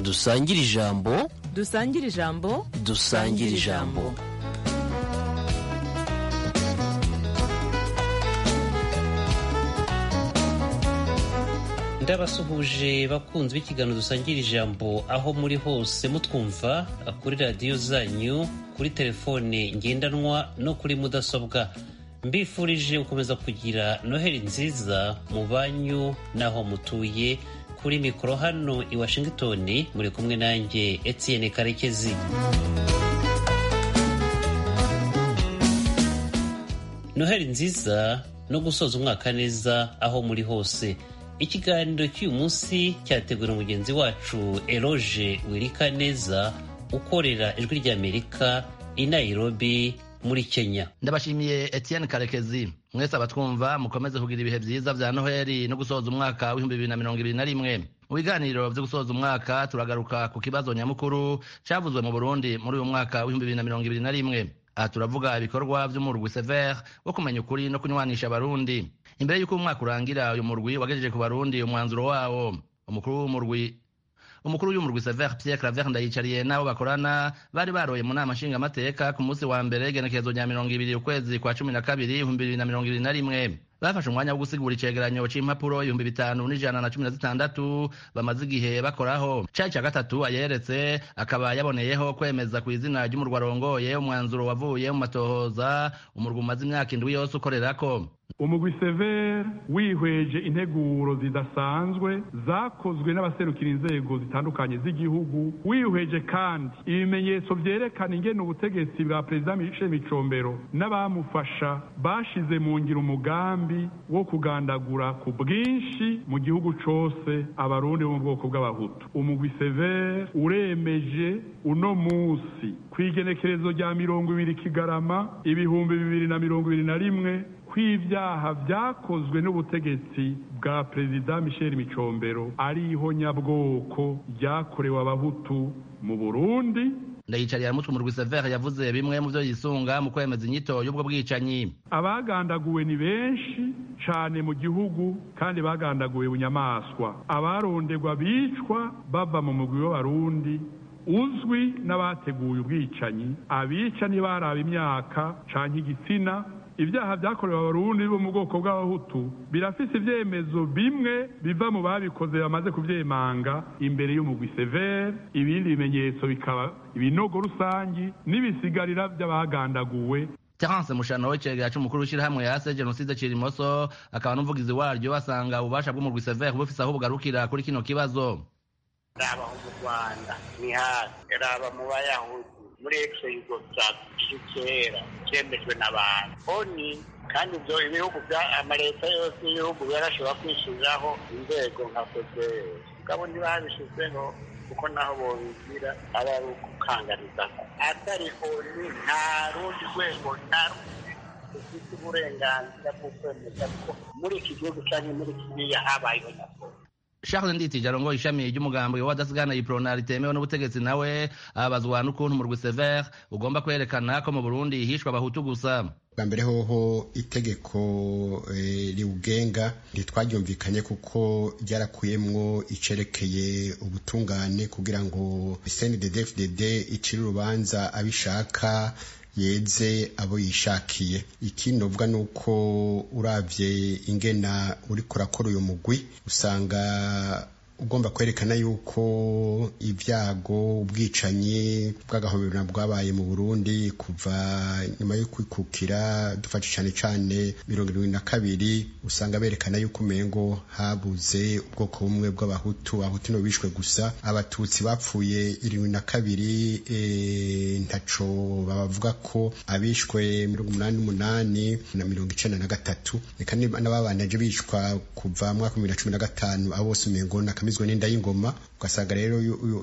dusangire ijambo dusangire ijambo dusangire ijambo ndabasuhuje bakunzi b'ikiganiro dusangira ijambo aho muri hose mutwumva kuri radiyo zanyu kuri telefone ngendanwa no kuri mudasobwa mbifurije gukomeza kugira noheli nziza mu banyu n'aho mutuye kuri mikoro hano i washington muri kumwe nanjye etienne karekezi noheli nziza no gusoza umwaka neza aho muri hose ikiganiro cy'uyu munsi cyateguwe mugenzi wacu eroge wirika neza ukorera ijwi ry'amerika i nairobi muri kenya ndabashimiye etienne karekezi mwese abatwumva mukomeze kugira ibihe byiza bya noheli no gusoza umwaka w'ibihumbi bibiri na mirongo ibiri na rimwe mu biganiro byo gusoza umwaka turagaruka ku kibazo nyamukuru cyavuzwe mu burundi muri uyu mwaka w'ibihumbi bibiri na mirongo ibiri na rimwe aha turavuga ibikorwa by'umurwi severe wo kumenya ukuri no kunywanisha abarundi imbere y'uko umwaka urangira uyu murwi wagejeje ku barundi umwanzuro wawo umukuru w'umurwi umukuru w'umurwi severe pierre claver ndayicariye n'abo bakorana bari baroye mu nama nshingamateka ku munsi wa mbere igenekerezo rya mirongo ibiri ukwezi kwa cumi na kabiri ibihumbi bibiri na mirongo ibiri na rimwe bafashe umwanya wo gusigura icegeranyo c'impapuro ibihumbi bitanu n'ijana na cumi na zitandatu bamaze igihe bakoraho cari ca gatatu ayeretse akaba yaboneyeho kwemeza ku izina ry'umurwa arongoye umwanzuro wavuye mu matohoza umurwa umaze imyaka indwi yose ukorerako umugwi severe wihweje integuro zidasanzwe zakozwe n'abaserukira inzego zitandukanye z'igihugu wihweje kandi ibimenyetso vyerekana ingene ubutegetsi bwa perezida michel micombero n'abamufasha bashize mu ngiro umugambi wo kugandagura ku bwinshi mu gihugu cose abarundi bo mu bwoko bw'abahutu umugwi severe uremeje uno musi kw'igenekerezo rya mirongo ibiri kigarama ibihumbi bibiri na mirongo ibiri na rimwe kw'ivyaha vyakozwe n'ubutegetsi bwa perezida michel micombero ari ihonyabwoko ryakorewe abahutu mu burundi ndayicariye aramutwe umurwi severe yavuze bimwe mu vyo yisunga mu kwemeza inyito y'ubwo bwicanyi abagandaguwe ni benshi cane mu gihugu kandi bagandaguwe bunyamaswa abarondegwa bicwa bava mu mugwi w'abarundi uzwi n'abateguye ubwicanyi abica ntibaraba imyaka canke igitsina ibyaha byakorewe abarundi bo mu bwoko bw'abahutu birafise ivyemezo bimwe biva mu babikoze bamaze kuvyemanga imbere y'umugwi severe ibindi bimenyetso bikaba ibinogo rusangi n'ibisigarira vy'abagandaguwe terence mushano w'icegera c'umukuru w'ishirahamwe yase jenoside cirimoso akaba n'umuvugizi waryo basanga ububasha bw'umurwi severe bufise aho bugarukira kuri kino kibazo raba mu rwanda ni hasi raba mu bayahudi muri exe yugoslavia kera cyemejwe n'abantu oni kandi ibyo ibihugu bya amaleta yose y'ibihugu yarashobora kwishyiriraho inzego nka fpr mugabo ntibabishyizeho kuko naho bobigira aba ari ukukangariza atari oni nta rundi rwego na rumwe rufite uburenganzira bwo kwemeza ko muri iki gihugu cyangwa muri kiriya habayeho nyakuri Charles Nditije arongoye ishami ry'umugambi w'abadasigana iprona ritemewe n'ubutegetsi nawe ababazwa n'ukuntu umurwi severe ugomba kwerekana ko mu Burundi hishwe abahutu gusa bwa mbere hoho itegeko riwugenga ntitwaryumvikanye kuko ryarakuyemwo icerekeye ubutungane kugira ngo CNDD-FDD icire urubanza abishaka yeze abo yishakiye ikindi novuga nuko uravye ingena uriko urakora uyu mugwi usanga ugomba kwerekana yuko ibyago ubwicanyi bw'agahobera bwabaye mu Burundi kuva nyuma yo kwikukira dufashe cyane cyane mirongo irindwi na kabiri usanga berekana yuko umengo habuze ubwoko bumwe bw'abahutu abahutu no bishwe gusa abatutsi bapfuye irindwi na kabiri e, ntaco babavuga ko abishwe mirongo umunani n'umunani na mirongo icenda na gatatu reka n'ababanaje bicwa kuva mu mwaka wa bibiri na cumi na gatanu abo bose umengo nakamizwe n'inda y'ingoma ugasanga rero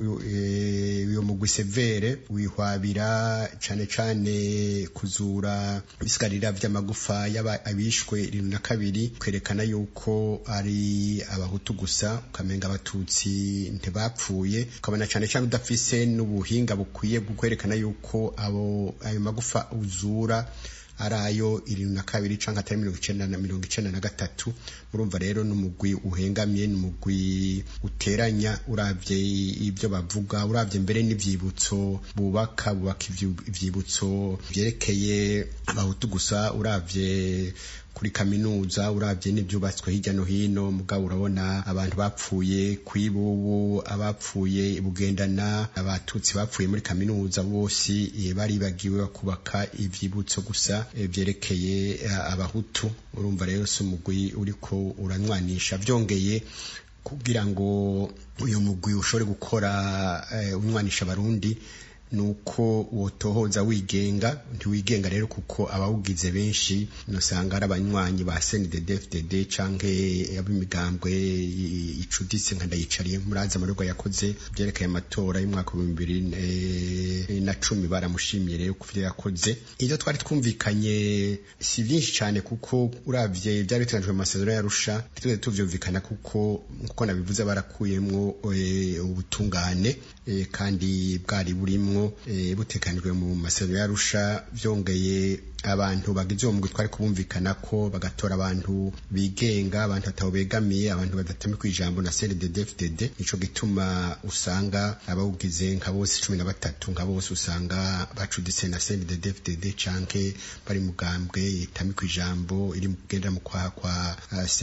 uyo mugwi severe wihwabira cane cane kuzura ibisigarira vy'amagufa y'abishwe irindwi na kabiri kwerekana yuko ari abahutu gusa ukamenga abatutsi ntibapfuye ukabona cane cane udafise n'ubuhinga bukwiye bwo kwerekana yuko abo ayo magufa uzura ari ayo irindwi na kabiri cyangwa atari mirongo icenda na mirongo icenda na gatatu murumva rero n'umugwi uhengamye n'umugwi uteranya uravye ibyo bavuga uravye mbere n'ivyibutso bubaka bubaka ivyibutso vyerekeye abahutu gusa uravye kuri kaminuza uravye n'ivyubatswe hirya no hino mugabo urabona abantu bapfuye kwibubu abapfuye bugendana abatutsi bapfuye muri kaminuza bose baribagiwe kubaka ivyibutso gusa vyerekeye abahutu urumva rero si umugwi uriko uranwanisha vyongeye kugira ngo uyu mugwi ushobore gukora unwanisha abarundi nuko wotohoza wigenga ntiwigenga rero kuko abawugize benshi nosanga ari abanywanyi ba CNDD-FDD canke ab'imigambwe icuditse nka ndayicariye murazi amarorwa yakoze byerekeye amatora y'umwaka wa bibiri na cumi baramushimiye rero ku vyo yakoze ivyo twari twumvikanye si vyinshi cane kuko uravye vyari biteganyijwe mu masezerano yarusha ntitweze tuvyumvikana kuko nkuko nabivuze barakuyemwo ubutungane kandi bwari burimwo butekanijwe mu masezerano yarusha vyongeye abantu bagize uwo mugwi twari kubumvikana ko bagatora abantu bigenga abantu batabo begamiye abantu badatamika ijambo na CNDD-FDD nico gituma usanga abawugize nka bose cumi na batatu nka bose usanga bacuditse na CNDD-FDD canke bari mugambwe itamika ijambo iri kugendera mu kwaha kwa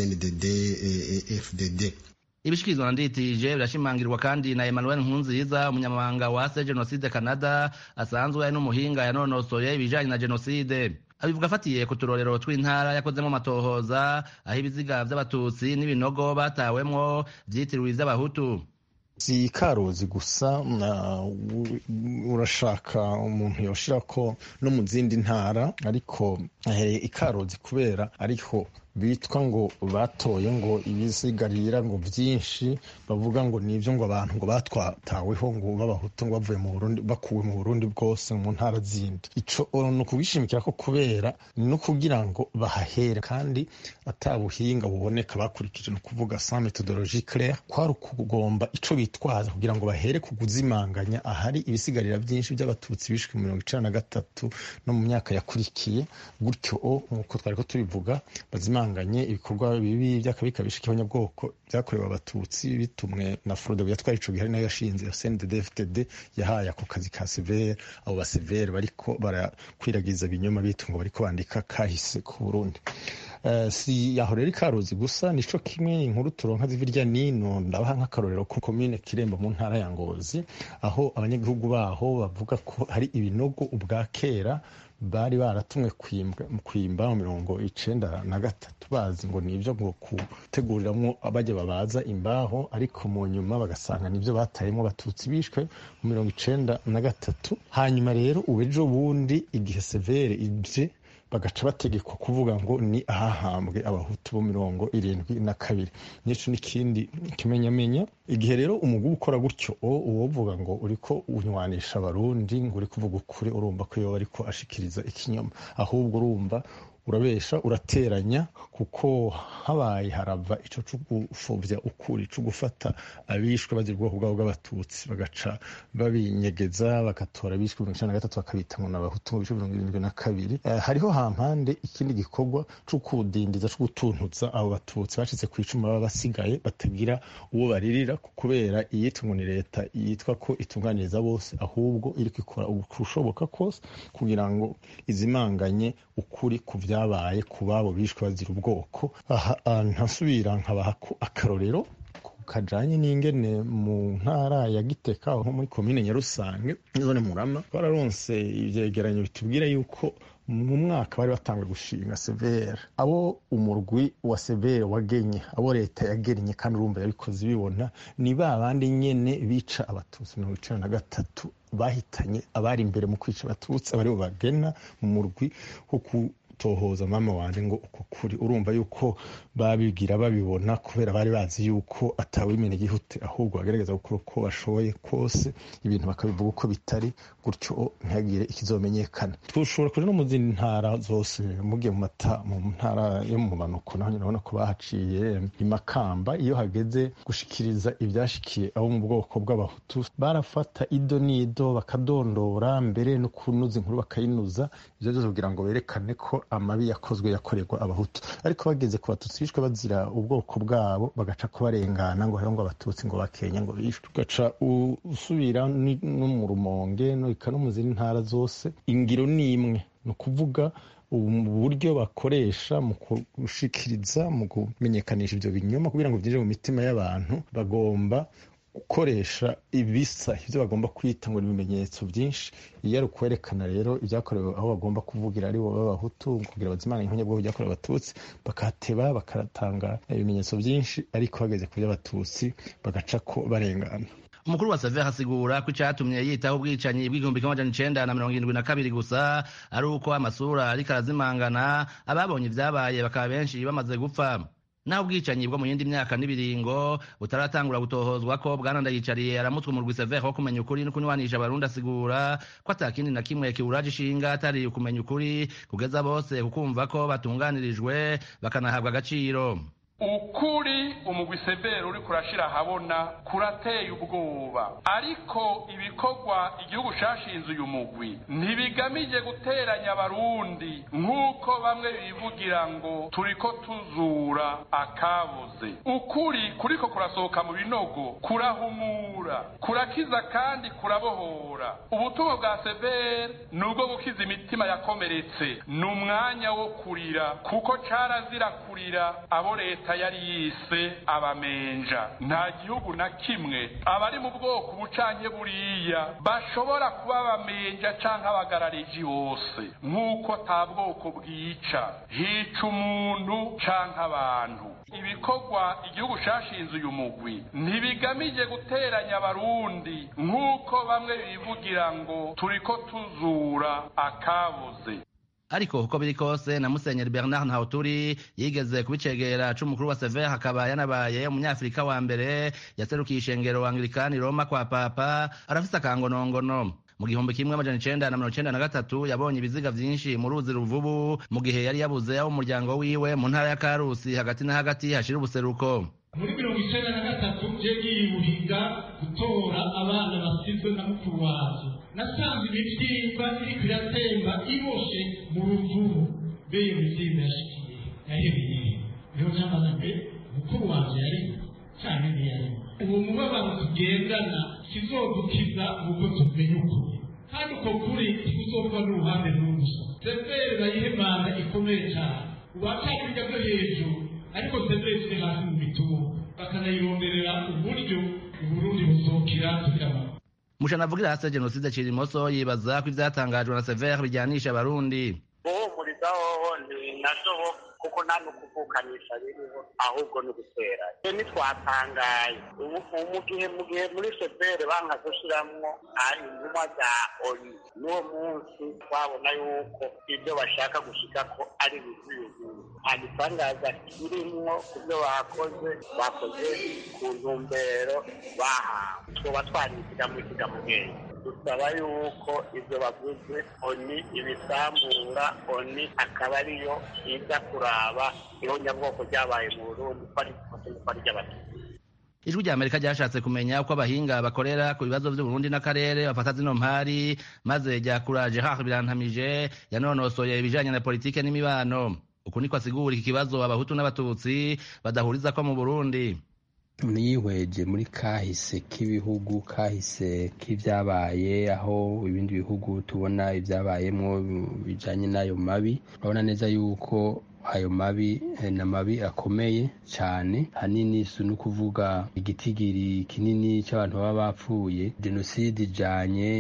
CNDD-FDD ibishikirizwa na nditije birashimangirwa kandi na Emmanuel Nkunziza umunyamabanga wa se Genocide Canada asanzwe ari n'umuhinga yanonosoye ibijanye na genocide abivuga afatiye ku turorero tw'intara yakozemo amatohoza aho ibiziga vy'abatutsi n'ibinogo batawemwo vyitiriwe ivy'abahutu si karozi gusa urashaka umuntu yoshira ko no mu zindi ntara ariko ikarozi kubera ariho bitwa ngo batoye ngo ibisigarira ngo byinshi bavuga ngo nibyo ngo abantu ngo batwataweho ngo b'abahutu ngo bavuye mu Burundi bakuwe mu Burundi bwose mu ntara zindi ico ni ukubishimikira ko kubera no kugira ngo bahahere kandi atabuhinga buboneka bakurikije no kuvuga sans méthodologie claire kwari ukugomba ico bitwaza kugira ngo bahere ku kuzimanganya ahari ibisigarira byinshi by'abatutsi bishwe mirongo icenda na gatatu no mu myaka yakurikiye gutyo nk'uko twari ko tubivuga bazimanga bahanganye ibikorwa bibi by'akabikabisha k'abanyabwoko byakorewe abatutsi bitumwe na Frodo yatwaye ico gihe nayo yashinze CNDD-FDD yahaye ako kazi ka severe abo ba severe bariko barakwiragiza ibinyoma bitungo bariko bandika kahise ku Burundi Uh, si yaho rero ikaruzi gusa nico kimwe inkuru turonka zivirya nino ndabaha nk'akarorero ku komine kirembo mu ntara ya ngozi aho abanyagihugu baho bavuga ko hari ibinogo ubwa kera bari baratumwe kwimba mu mirongo icenda na gatatu bazi ngo nivyo ngo guteguriramwo bajya babaza imbaho ariko mu nyuma bagasanga nivyo batayemo abatutsi bishwe mu mirongo icenda na gatatu hanyuma rero ubejo bundi igihe severe ivye bagaca bategekwa kuvuga ngo ni ahahambwe abahutu bo mirongo irindwi na kabiri nico n'ikindi kimenyamenya igihe rero umugubu ukora gutyo uwovuga ngo uriko unywanisha abarundi ngo uri kuvuga ukuri urumva ko yoba ariko ashikiriza ikinyoma ahubwo urumva urabesha urateranya kuko habaye harava ico co gupfuvya ukuri co gufata abishwe bagira ubwoko bwabo bw'abatutsi bagaca babinyegeza bagatora abishwe mirongo icenda na gatatu bakabita ngo n'abahutu mu bice mirongo irindwi na kabiri uh, hariho hampande ikindi gikorwa co kudindiza co gutuntuza abo batutsi bacitse ku icumu baba basigaye batagira uwo baririra kubera iyitwa ngo ni leta yitwa ko itunganiriza bose ahubwo iriko ikora ubushoboka kose kugira ngo izimanganye ukuri ku vyabaye ku babo bishwe bazira ubwoko aha ntasubira nkabaha akarorero kajanye n'ingene mu ntara ya Giteka aho muri komine Nyarusange zone Murama twararonse ivyegeranyo bitubwira yuko mu mwaka bari batanguye gushinga severe abo umurwi wa severe wagenye abo leta yagennye kandi urumva yabikoze bibona ni ba bandi nyene bica abatutsi mirongo icenda na gatatu bahitanye abari imbere mu kwica abatutsi abaribo bagena mu murwi wo gutohoza mama wanje ngo uko kuri urumva yuko babigira babibona kubera bari bazi yuko atawimena igihute ahubwo bagerageza gukora uko bashoboye kose ibintu bakabivuga uko bitari gutyo ntihagire ikizomenyekana tushobora kuja no mu zindi ntara zose mugiye mu mata mu ntara yo mu manuko naho nyine urabona ko bahaciye imakamba iyo hageze gushikiriza ibyashikiye abo mu bwoko bw'abahutu barafata ido n'ido bakadondora mbere no kunuza inkuru bakayinuza ibyo byose kugira ngo berekane ko amabi yakozwe yakorerwa abahutu ariko bageze ku batutsi bishwe bazira ubwoko bwabo bagaca ko barengana ngo hariho ngo abatutsi ngo bakenya ngo bishwe ugaca usubira no mu rumonge no no mu zindi ntara zose ingiro ni imwe ni ukuvuga uburyo bakoresha mu gushikiriza mu kumenyekanisha ibyo binyoma kugira ngo byinjire mu mitima y'abantu bagomba gukoresha ibisa ibyo bagomba kwita ngo ni ibimenyetso byinshi iyo ari ukwerekana rero ibyakorewe aho bagomba kuvugira ari bo b'abahutu kugira bazimana inkonye bwo byakorewe abatutsi bakateba bakatanga ibimenyetso byinshi ariko bageze ku by'abatutsi bagaca ko barengana umukuru wa Sever asigura ko icyatumye yitaho ubwicanyi bw'igihumbi kimwe amajana icenda na mirongo irindwi na kabiri gusa ari uko amasura ariko arazimangana ababonye ibyabaye bakaba benshi bamaze gupfa naho ubwicanyi bwo mu yindi myaka n'ibiringo butaratangura gutohozwa ko bwana ndayicariye aramutwe umurwi Sever wo kumenya ukuri no kunywanisha abarundi asigura ko atakindi na kimwe kiwuraje ishinga atari ukumenya ukuri kugeza bose kukumva ko batunganirijwe bakanahabwa agaciro ukuri umugwi severi uri kurashira ahabona kurateye ubwoba ariko ibikorwa igihugu cashinze uyu mugwi ntibigamije guteranya abarundi nk'uko bamwe bivugira ngo turiko tuzura akabuze ukuri kuriko kurasohoka mu binogo kurahumura kurakiza kandi kurabohora ubutumwa bwa severi ni ubwo gukiza imitima yakomeretse ni umwanya wo kurira kuko carazira kurira abo leta leta yari yise abamenja nta gihugu na kimwe abari mu bwoko bucanke buriya bashobora kuba abamenja canke abagarariji bose nk'uko ata bwoko bwica hica umuntu canke abantu ibikorwa igihugu cashinze uyu mugwi ntibigamije guteranya abarundi nk'uko bamwe bivugira ngo turiko tuzura akabuze ariko uko biri kose na musenyeri bernard ntawuturi yigeze kubicegera c'umukuru wa sever akaba yanabaye umunyafurika wa mbere yaserukiye ishengero anglikani roma kwa papa arafise akangonongono mu gihumbi kimwe amajana icenda na mirongo icenda na gatatu yabonye ibiziga vyinshi mu ruzi ruvubu mu gihe yari yabuze abo umuryango wiwe mu ntara ya karusi hagati na hagati hashira ubuseruko muri mirongo icenda na gatatu je ngiyibuhiga gutora abana basizwe na mukuru wanje nasanze imivyimba iriko iratemba iboshe mu ruvubu be iyo mivyimba yashikiye yahebeye niho namaze mbe mukuru wanje yarimo canke ntiyarimo uwo mubabaro tugendana kizodukiza nuko tumenya ukuri kandi uko kuri tikuzova n'uruhande n'urusa severi bayihemana ikomeye cane uwacakirya byo hejuru ariko severi ziri hasi mu mitungo bakanayironderera uburyo uburundi buzokira tugira mushanavugira hasi jenoside cirimoso yibaza ko ivyatangajwe na sever bijyanisha abarundi guhumuriza hoho ntinadobo kuko nta n'ukuvukanisha biriho ahubwo ni ugutera ntitwatangaye mu gihe mu gihe muri severe banka gushiramwo intumwa za oni n'uwo munsi twabona yuko ibyo bashaka gushika ko ari bizuyuzuye nta gitangaza kirimwo ku byo bakoze bakoze ku ntumbero bahawe twoba twariziga mu kigamubwenge dusaba yuko ibyo bavuze oni ibisambura oni akaba ariyo iza kuraba ihonyabwoko ryabaye mu burundi ko ari ko ari ry'abatutsi ijwi rya amerika ryashatse kumenya uko abahinga bakorera ku bibazo by'uburundi n'akarere bafata zino mpari maze ryakuraje haho birantamije yanonosoye ibijanye na politike n'imibano uku niko asigura iki kibazo abahutu n'abatutsi badahuriza ko mu burundi niyihweje muri kahise k'ibihugu kahise k'ibyabaye aho ibindi bihugu tubona ibyabayemo bijanye n'ayo mabi urabona neza yuko ayo mabi ni amabi akomeye cyane hanini si no kuvuga igitigiri kinini cy'abantu baba bapfuye jenoside ijanye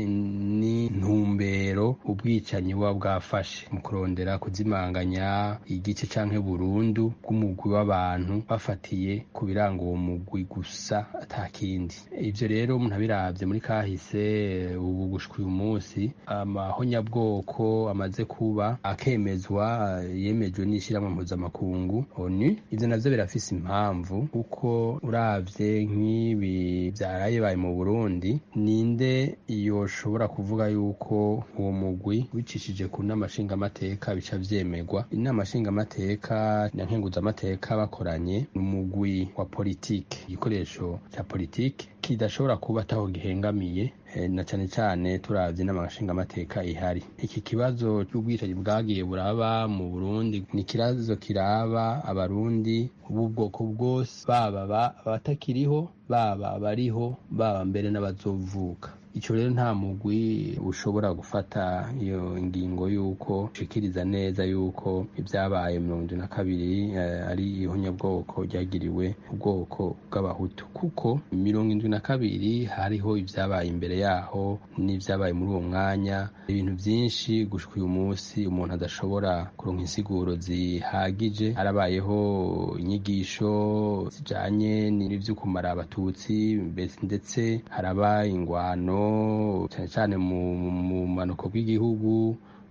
n'intumbero ubwicanyi buba bwafashe mu kurondera kuzimanganya igice canke burundu bw'umugwi w'abantu bafatiye ku biranga uwo mugwi gusa atakindi ivyo rero umuntu abiravye muri kahise ubu gushika uyu munsi amahonyabwoko amaze kuba akemezwa yemejwe n'ishyirahamwe mpuzamakungu onu ivyo navyo birafise impamvu kuko uravye nk'ibi vyaraye baye mu burundi ninde yoshobora kuvuga yuko uwo mugwi wicishije ku nama nshingamateka bica vyemerwa inama nshingamateka na nkenguzamateka bakoranye ni umugwi wa politike igikoresho ca politike kidashobora kuba ataho gihengamiye na cyane cyane turavye n'amashingamateka ihari iki kibazo cy'ubwicanyi bwagiye buraba mu burundi ni ikibazo kiraba abarundi b'ubwoko bwose baba abatakiriho baba abariho baba mbere n'abazovuka icyo rero nta mugwi ushobora gufata iyo ngingo y'uko ushikiriza neza y'uko ibyabaye mirongo irindwi na kabiri ari ihonyabwoko ryagiriwe ubwoko bw'abahutu kuko mirongo irindwi na kabiri hariho ibyabaye imbere yaho n'ibyabaye muri uwo mwanya ibintu byinshi gushika uyu munsi umuntu adashobora kuronka insiguro zihagije harabayeho inyigisho zijanye n'ibyo kumara abatutsi ndetse haraba ingwano cyane cyane mu manuko bw'igihugu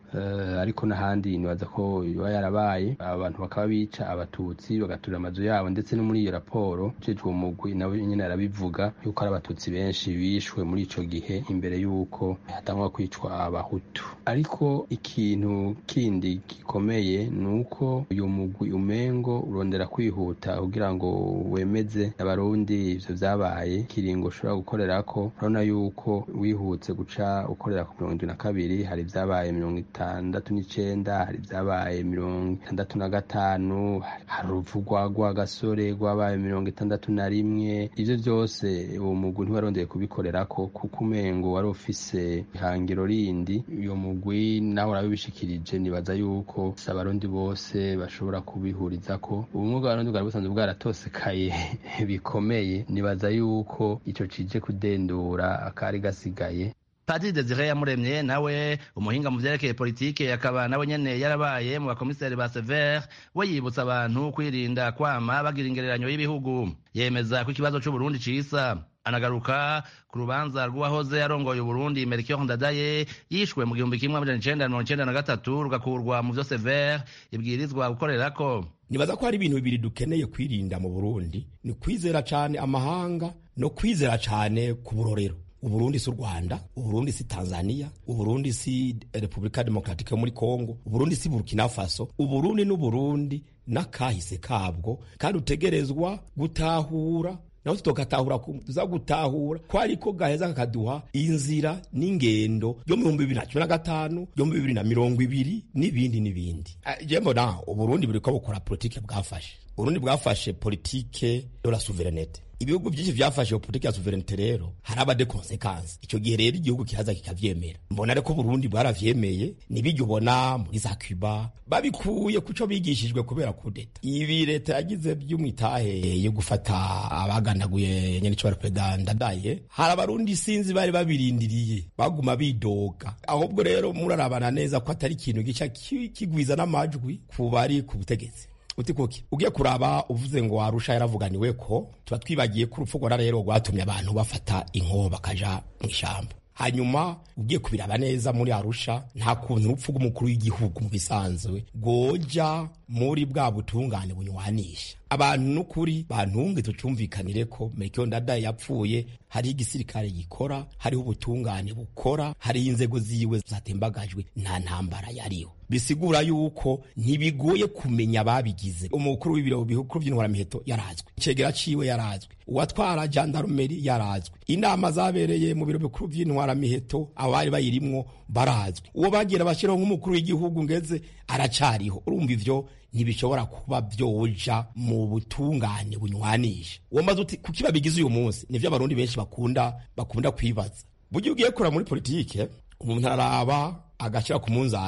ariko n'ahandi nibaza ko biba yarabaye abantu bakaba bica abatutsi bagaturira amazu yabo ndetse no muri iyo raporo ujejwe uwo mugwi nawe nyine arabivuga yuko ari abatutsi benshi bishwe muri ico gihe imbere y'uko hatangwa kwicwa abahutu ariko ikintu kindi gikomeye ni uko uyu mugwi umengo urondera kwihuta kugira ngo wemeze abarundi ivyo vyabaye kiringo ushobora gukorerako urabona yuko wihutse guca ukorera ku mirongo indwi na kabiri hari vyabaye mirongo itandatu n'icenda hari ibyabaye mirongo itandatu na gatanu hari urupfu rwa gasore rwabaye mirongo itandatu na rimwe ivyo vyose uwo mugwi ntiwarondeye kubikorerako kuko umengo wari ufise ihangiro rindi uyo mugwi nawe urabibishikirije nibaza yuko si abarundi bose bashobora kubihurizako ubumwe bw'abarundi bwari busanzwe bwaratosekaye bikomeye nibaza yuko ico cije kudendura akari gasigaye Padiri Desire Yamuremye nawe umuhinga mu vyerekeye politike akaba nawe nyene yarabaye mu bakomiseri ba Sever we yibutsa abantu kwirinda kwama bagira ingereranyo y'ibihugu yemeza ko ikibazo c'Uburundi cisa anagaruka ku rubanza rw'uwahoze arongoye Uburundi Melchior Ndadaye yishwe mu gihumbi kimwe amajana icenda mirongo icenda na gatatu rugakurwa mu vyo Sever ibwirizwa gukorerako nibaza ko hari ibintu bibiri dukeneye kwirinda mu Burundi ni kwizera cane amahanga no kwizera cane ku burorero uburundi si u rwanda uburundi si tanzania uburundi si repubulika demokratike yo muri kongo uburundi si burkina faso uburundi n'uburundi n'akahise kabwo kandi utegerezwa gutahura naho tutogatahura tuza gutahura ko ariko gaheza kakaduha inzira n'ingendo yo mu bihumbi bibiri na cumi na gatanu yo mu bibiri na mirongo ibiri n'ibindi n'ibindi je mbona uburundi buriko bukora politike bwafashe uburundi bwafashe politike de la souverenete ibihugu byinshi vyafashe politike ya souverenite rero haraba de consequence ico gihe rero igihugu kihaza kikavyemera mbona ariko Burundi bwaravyemeye nibijya ubona muri za Cuba babikuye kuco bigishijwe kubera kudeta ibi leta yagize by'umwitahe yo gufata abaganaguye nyene cyo perezida ndadaye hari abarundi sinzi bari babirindiriye baguma bidoga ahubwo rero murarabana neza ko atari ikintu gica kigwiza n'amajwi ku bari ku butegetsi uti kuki ugiye kuraba uvuze ngo arusha yaravuganiwe ko tuba twibagiye ko urupfu rwara rero rwatumye abantu bafata inko bakaja mu ishyamba hanyuma ugiye kubiraba neza muri arusha nta kuntu urupfu rw'umukuru w'igihugu mu bisanzwe rwoja muri bwa butungane bunywanisha abantu n'ukuri bantunge tucumvikanire ko Melchior Ndadaye yapfuye hariho igisirikare gikora hariho ubutungane bukora hariho inzego ziwe zatembagajwe nta ntambara yariho bisigura yuko ntibigoye kumenya ababigize umukuru w'ibiro bikuru by'intwaramiheto yarazwe icegera ciwe yarazwe uwatwara jandarumeri yarazwe inama zabereye mu biro bikuru by'intwaramiheto abari bayirimwo barazwe uwo bagira bashyiraho nk'umukuru w'igihugu ngeze aracariho urumva ivyo ntibishobora kuba vyoja mu butungane bunywanisha uwo maze uti kuki babigize uyu munsi nivyo abarundi benshi bakunda bakunda kwibaza buryo ugiye kura muri politike umuntu araraba agashira ku munzani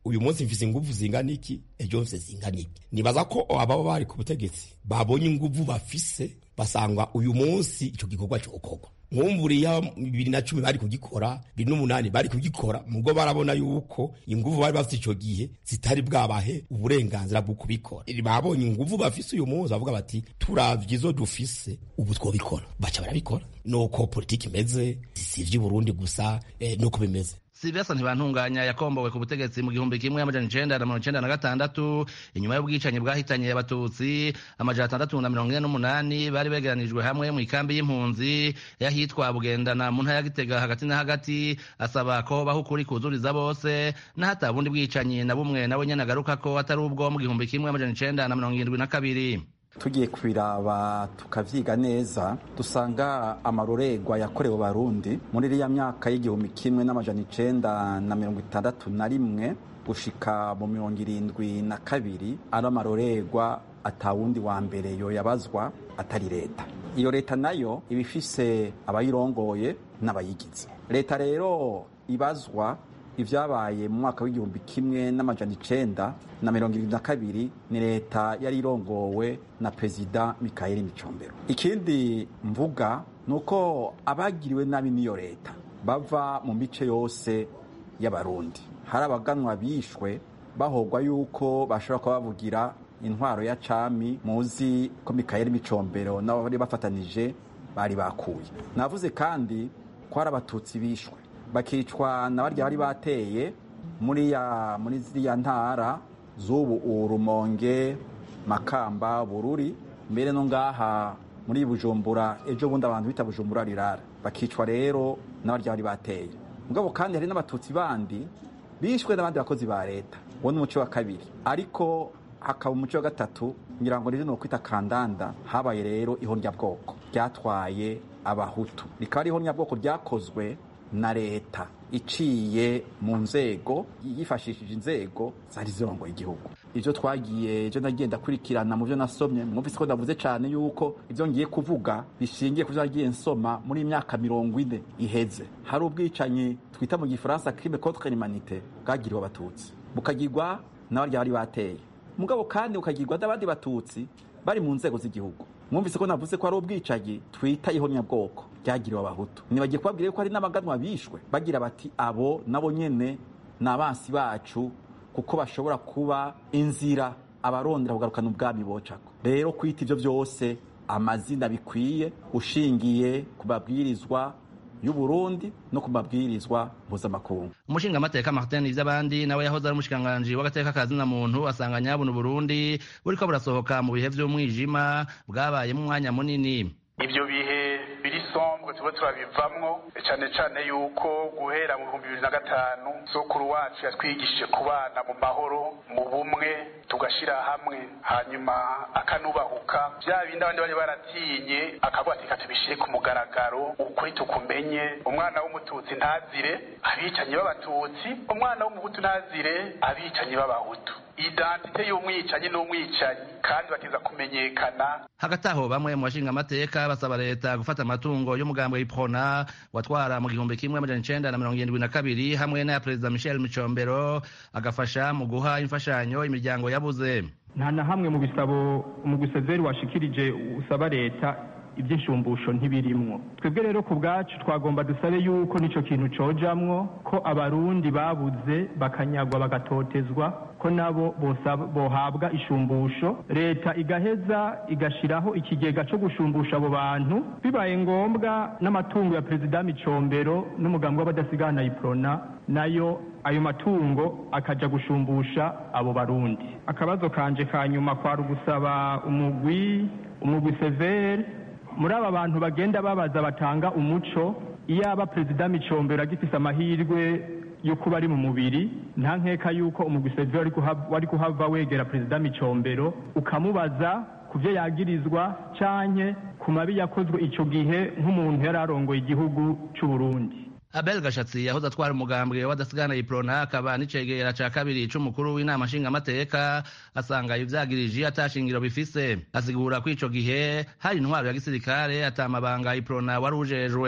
uyu munsi mfise inguvu zingana iki ejo mfise zingana iki nibaza ko ababa bari ku butegetsi babonye inguvu bafise basanga uyu munsi ico gikorwa cokorwa nkumburiya bibiri na cumi bari kugikora bibiri n'umunani bari kugikora mubwo barabona yuko inguvu bari bafite ico gihe zitari bwabahe uburenganzira bwo kubikora babonye inguvu bafise uyu munsi bavuga bati turavye izo dufise ubu twobikora baca barabikora nuko politiki imeze sivyo i burundi gusa eh, nuko bimeze Sylvester Ntibantunganya yakombowe ku butegetsi mu gihumbi kimwe amajana icenda na mirongo icenda na gatandatu inyuma y'ubwicanyi bwahitanye abatutsi amajana atandatu na mirongo ine n'umunani bari begeranijwe hamwe mu ikambi y'impunzi y'ahitwa bugendana mu ntara ya Gitega hagati na hagati asaba ko baho ukuri kuzuriza bose n'ahata bundi bwicanyi na bumwe nawe nyene agaruka ko atari ubwo mu gihumbi kimwe amajana icenda na mirongo irindwi na kabiri tugiye kubiraba tukavyiga neza dusanga amarorerwa yakorewe barundi muri iriya myaka y'igihumbi kimwe n'amajana icenda na mirongo itandatu na rimwe gushika mu mirongo irindwi na kabiri ari amarorerwa atawundi wa mbere yoyabazwa atari leta iyo leta nayo iba ifise abayirongoye n'abayigize leta rero ibazwa ibyabaye mu mwaka w'igihumbi kimwe n'amajana icenda na mirongo irindwi na kabiri ni leta yari irongowe na perezida mikayeli micombero ikindi mvuga ni uko abagiriwe nabi n'iyo leta bava mu mice yose y'abarundi hari abaganwa bishwe bahogwa yuko bashobora kuba bavugira intwaro ya cami muzi ko mikayeli micombero nabo bari bafatanije bari bakuye navuze kandi ko hari abatutsi bishwe bakicwa na barya bari bateye muri ya muri ziriya ntara z'ubu urumonge makamba bururi mbere no ngaha muri bujumbura ejo bundi abantu bita bujumbura rirara bakicwa rero na barya bari bateye mugabo kandi hari n'abatutsi bandi bishwe n'abandi bakozi ba leta uwo ni umuco wa kabiri ariko hakaba umuco wa gatatu ngira ngo rero ni ukwita kandanda habaye rero ihonyabwoko ryatwaye abahutu rikaba ari ihonyabwoko ryakozwe na leta iciye mu nzego yifashishije inzego zari zirongoye igihugu ivyo twagiye ejo nagiye ndakurikirana mu vyo nasomye mwumvise ko ndavuze cane yuko ivyo ngiye kuvuga bishingiye ku vyo nagiye nsoma muri imyaka mirongo ine iheze hari ubwicanyi twita mu gifaransa crime contre l'humanité bwagiriwe abatutsi bukagirwa n'abarya bari bateye mugabo kandi bukagirwa n'abandi batutsi bari mu nzego z'igihugu mwumvise ko navuze ko ari ubwicanyi twita ihonyabwoko ryagiriwe abahutu ntibagiye kubabwira ko hari n'abaganwa bishwe bagira bati abo nabo nyene ni abansi bacu kuko bashobora kuba inzira abarondera kugarukana ubwami bocako rero kwita ivyo vyose amazina bikwiye ushingiye ku mabwirizwa y'uburundi no ku mabwirizwa mpuzamakungu umushingamateka martin ivy'abandi nawe yahoze ari umushikiranganji w'agateka ka zina muntu asanga nyabuna uburundi buriko burasohoka mu bihe vy'umwijima bwabayemo umwanya munini ivyo bihe biri sombwe tuba turabivamwo cane cane yuko guhera mu bihumbi bibiri na gatanu sokuru wacu yatwigishije kubana mu mahoro mu bumwe tugashira hamwe hanyuma akanubahuka vya bindi abandi bari baratinye akavuga ati katubishire ku mugaragaro ukuri tukumenye umwana w'umututsi ntazire abicanyi b'abatutsi umwana w'umuhutu ntazire abicanyi b'abahutu identite y'umwicanyi n'umwicanyi kandi bakiza kumenyekana hagati aho bamwe mu bashinga amateka basaba leta gufata amatungo y'umugambi w'iprona watwara mu gihumbi kimwe amajana icenda na mirongo irindwi na kabiri hamwe n'aya perezida michel micombero agafasha mu guha imfashanyo imiryango yabuze nta na hamwe mu bisabo umuguseveri washikirije usaba leta iby'inshumbusho ntibirimwo twebwe rero ku bwacu twagomba dusabe yuko n'ico kintu cojamwo ko abarundi babuze bakanyagwa bagatotezwa ko nabo bohabwa ishumbusho leta igaheza igashiraho ikigega co gushumbusha abo bantu bibaye ngombwa n'amatungo ya perezida micombero n'umugambi w'abadasigana iprona nayo ayo matungo akaja gushumbusha abo barundi akabazo kanje ka nyuma kwari ugusaba umugwi umugwi severe muri aba bantu bagenda babaza batanga umuco iyaba perezida micombero agifise amahirwe yo kuba ari mu mubiri nta nkeka yuko umugwi severe wari kuhava wegera perezida micombero ukamubaza ku byo yagirizwa canke ku mabi yakozwe ico gihe nk'umuntu yari arongoye igihugu c'uburundi abel gashatsi yahoze atwara umugambwe w'adasigana iprona akaba n'icegera ca kabiri c'umukuru w'inama nshingamateka asanga ivyagirije atashingiro bifise asigura ko ico gihe hari intwaro ya gisirikare atamabanga iprona wari ujejwe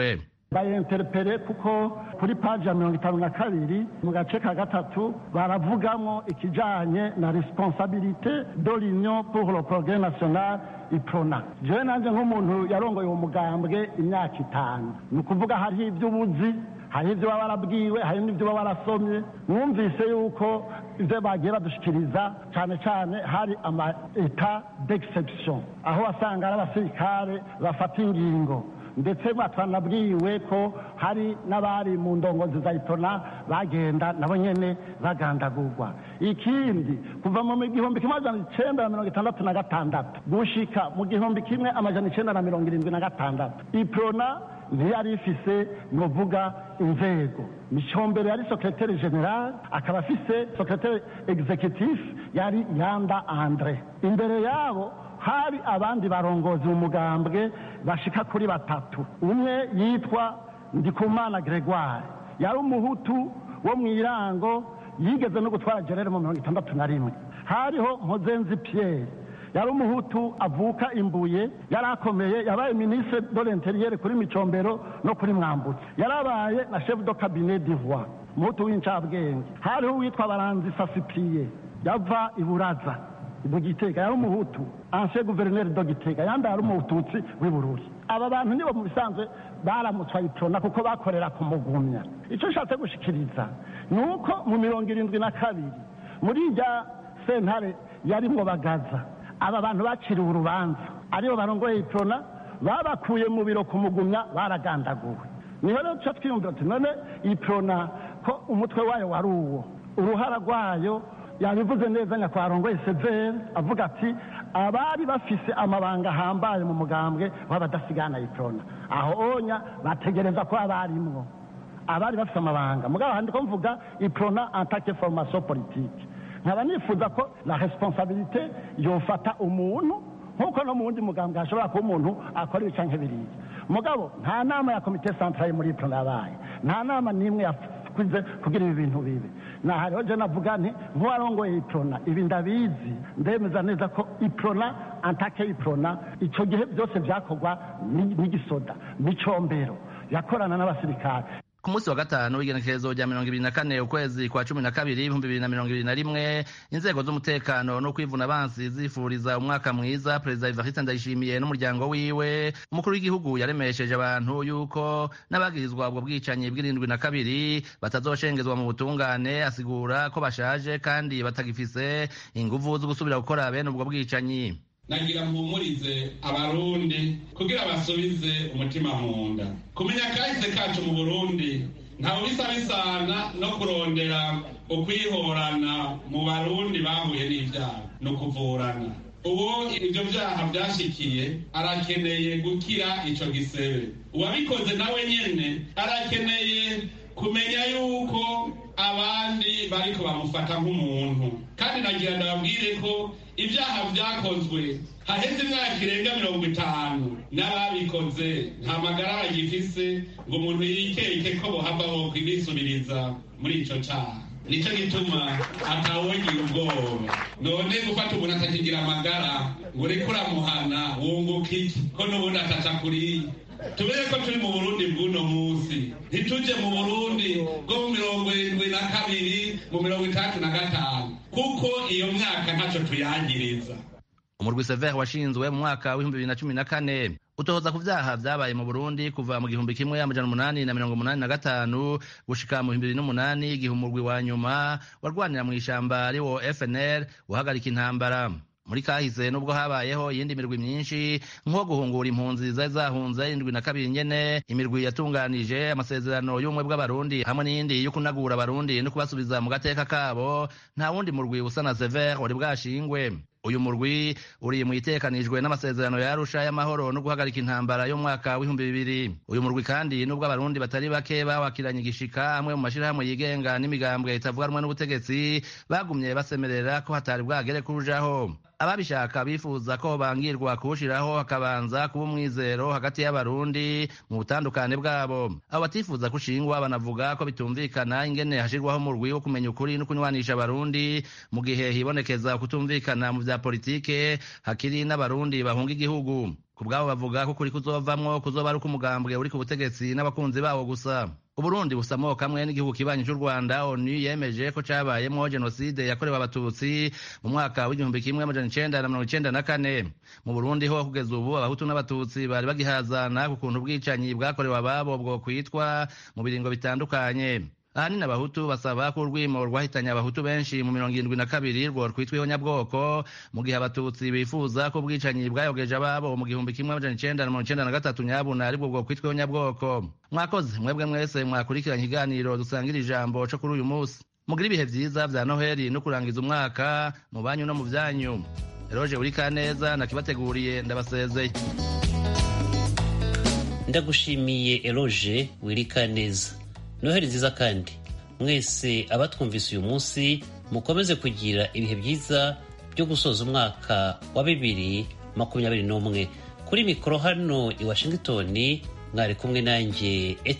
bayenterepere kuko kuri paji ya mirongo itanu na kabiri mu gace ka gatatu baravugamo ikijanye na responsabilité de l'union pour le progrès national iprona jewe nanje nk'umuntu yarongoye uwo mugambwe imyaka itanu ni ukuvuga hariho ibyo ubuzi hari ibyo baba barabwiwe hari n'ibyo baba barasomye mwumvise yuko ibyo bagiye badushikiriza cyane cyane hari ama eta d'exception aho wasanga ari abasirikare bafata ingingo ndetse twanabwiwe ko hari n'abari mu ndongozi za itona bagenda nabo nyene bagandagurwa ikindi kuva mu gihumbi kimwe amajana icenda na mirongo itandatu na gatandatu gushika mu gihumbi kimwe amajana icenda na mirongo irindwi na gatandatu iprona ntiyari ifise novuga inzego micombero yari secretaire general akaba afise secretaire executif yari yanda andre imbere yabo hari abandi barongozi mu mugambwe bashika kuri batatu umwe yitwa ndikumana gregoire yari umuhutu wo mu irango yigeze no gutwara gerere mu mirongo itandatu na rimwe hariho mpozenzi pierre yari umuhutu avuka imbuye yari akomeye yabaye ministre de l'interieur kuri micombero no kuri mwambutse yarabaye na chef de cabinet d'ivoire umuhutu w'incabwenge hariho uwitwa baranzi sasipiye yava iburaza mu gitega yari umuhutu ancien gouverneur de gitega yandi yari umututsi w'ibururi aba bantu nibo mu bisanzwe baramutswa iprona kuko bakorera kumugumya icyo nshatse gushikiriza ni uko mu mirongo irindwi na kabiri muri irya sentare yarimwo bagaza aba bantu baciriwe urubanza aribo barongoye iprona babakuye mu biro kumugumya baragandaguwe niho rero tuca twiyumvira tuti none iprona ko umutwe wayo wari uwo uruhara rwayo yabivuze neza nyakwarongoye severe avuga ati abari bafise amabanga ahambaye mu mugambwe w'abadasigana iprona aho onya bategereza ko abarimwo abari bafise amabanga mugabo handi ko mvuga iprona en tant que formation politique nkaba nifuza ko la responsabilité yofata umuntu nk'uko no mu wundi mugambwe hashobora kuba umuntu akora ibica nk'ibiriya mugabo nta nama ya komite centrale muri iprona yabaye nta nama n'imwe yakuze kugira ibi bintu bibe nahariho je navuga nti nk'uwarongoye iprona ibi ndabizi ndemeza neza ko iprona antake iprona ico gihe byose vyakorwa n'igisoda n'icombero yakorana n'abasirikare ku munsi wa gatanu w'igenekerezo rya mirongo ibiri na kane ukwezi kwa cumi na kabiri ibihumbi bibiri na mirongo ibiri na rimwe inzego z'umutekano no kwivuna abansi zifuriza umwaka mwiza perezida evariste ndayishimiye n'umuryango wiwe umukuru w'igihugu yaremesheje abantu yuko n'abagirizwa ubwo bwicanyi bw'irindwi na kabiri batazoshengezwa mu butungane asigura ko bashaje kandi batagifise inguvu zo gusubira gukora bene ubwo bwicanyi nagira mpumurize abarundi kugira basubize umutima mu nda kumenya kahise kacu mu burundi ntawe bisa bisana no kurondera ukwihorana mu barundi bahuye n'ibyaha ni ukuvurana uwo ibyo byaha byashikiye arakeneye gukira ico gisebe uwabikoze nawe nyene arakeneye kumenya yuko abandi bariko bamufata nk'umuntu kandi nagira ndababwire ko ibyaha byakozwe haheze imyaka irenga mirongo itanu n'ababikoze nta magara bagifise ngo umuntu yikeke ko bohava bo kubisubiriza muri ico caha nico gituma atawogira ubwoba none gufata umuntu atakigira amagara ngo ureke uramuhana wunguka iki ko n'ubundi ataca kuriya tubere ko turi mu burundi bw'uno munsi ntituje mu burundi bwo mu mirongo irindwi na kabiri mu mirongo itandatu na gatanu kuko iyo myaka ntacyo tuyangiriza umurwi severe washinzwe mu mwaka w'ibihumbi bibiri na cumi na kane utohoza ku vyaha vyabaye mu burundi kuva mu gihumbi kimwe amajana umunani na mirongo umunani na gatanu gushika mu bihumbi bibiri n'umunani igihe umurwi wa nyuma warwanira mw'ishamba ariwo fnr uhagarika intambara muri kahise nubwo habayeho iyindi mirwi myinshi nko guhungura impunzi zari zahunze indwi na kabiri nyene imirwi yatunganije amasezerano y'ubumwe bw'abarundi hamwe n'iyindi yo kunagura abarundi no kubasubiza mu gateka kabo nta wundi murwi usa na severe wari bwashingwe uyu murwi uri mu itekanijwe n'amasezerano ya Arusha y'amahoro no guhagarika intambara y'umwaka w'ibihumbi bibiri uyu murwi kandi nubwo abarundi batari bake bawakiranye igishika amwe mu mashirahamwe yigenga n'imigambwe itavuga rumwe n'ubutegetsi bagumye basemerera ko hatari bwagere kurujaho ababishaka bifuza ko bangirwa kuwushiraho hakabanza kuba umwizero hagati y'abarundi mu butandukane bwabo abo batifuza kushingwa banavuga ko bitumvikana ingene hashirwaho umurwi wo kumenya ukuri no kunywanisha abarundi mu gihe hibonekeza kutumvikana mu vya politike hakiri n'abarundi bahunga igihugu ku bwabo bavuga ko kuri kuzovamwo kuzoba ari uk'umugambwe uri ku butegetsi n'abakunzi bawo gusa uburundi busamoka kamwe n'igihugu kibanyi cy'u rwanda onu yemeje ko cabayemwo jenoside yakorewe abatutsi mu mwaka w'igihumbi kimwe amajana icenda na mirongo icenda na kane mu burundi ho kugeza ubu abahutu n'abatutsi bari bagihazana ku kuntu ubwicanyi bwakorewe ababo bwo kwitwa mu biringo bitandukanye ahanini abahutu basaba ko urwimo rwahitanye abahutu benshi mu mirongo irindwi na kabiri rwo rwitwiho nyabwoko mu gihe abatutsi bifuza ko ubwicanyi bwayogeje ababo mu gihumbi kimwe amajana icenda na mirongo icenda na gatatu nyabuna aribwo bwo kwitwiho nyabwoko mwakoze mwebwe mwese mwakurikiranye ikiganiro dusangira ijambo co kuri uyu munsi mugira ibihe vyiza vya noheli no kurangiza umwaka mu banyu no mu vyanyu eroje uri kaneza nakibateguriye ndabasezeye ndagushimiye eroje wirika neza noheli nziza kandi mwese abatwumvise uyu munsi mukomeze kugira ibihe byiza byo gusoza umwaka wa bibiri makumyabiri n'umwe kuri mikoro hano i washington mwari kumwe nanjye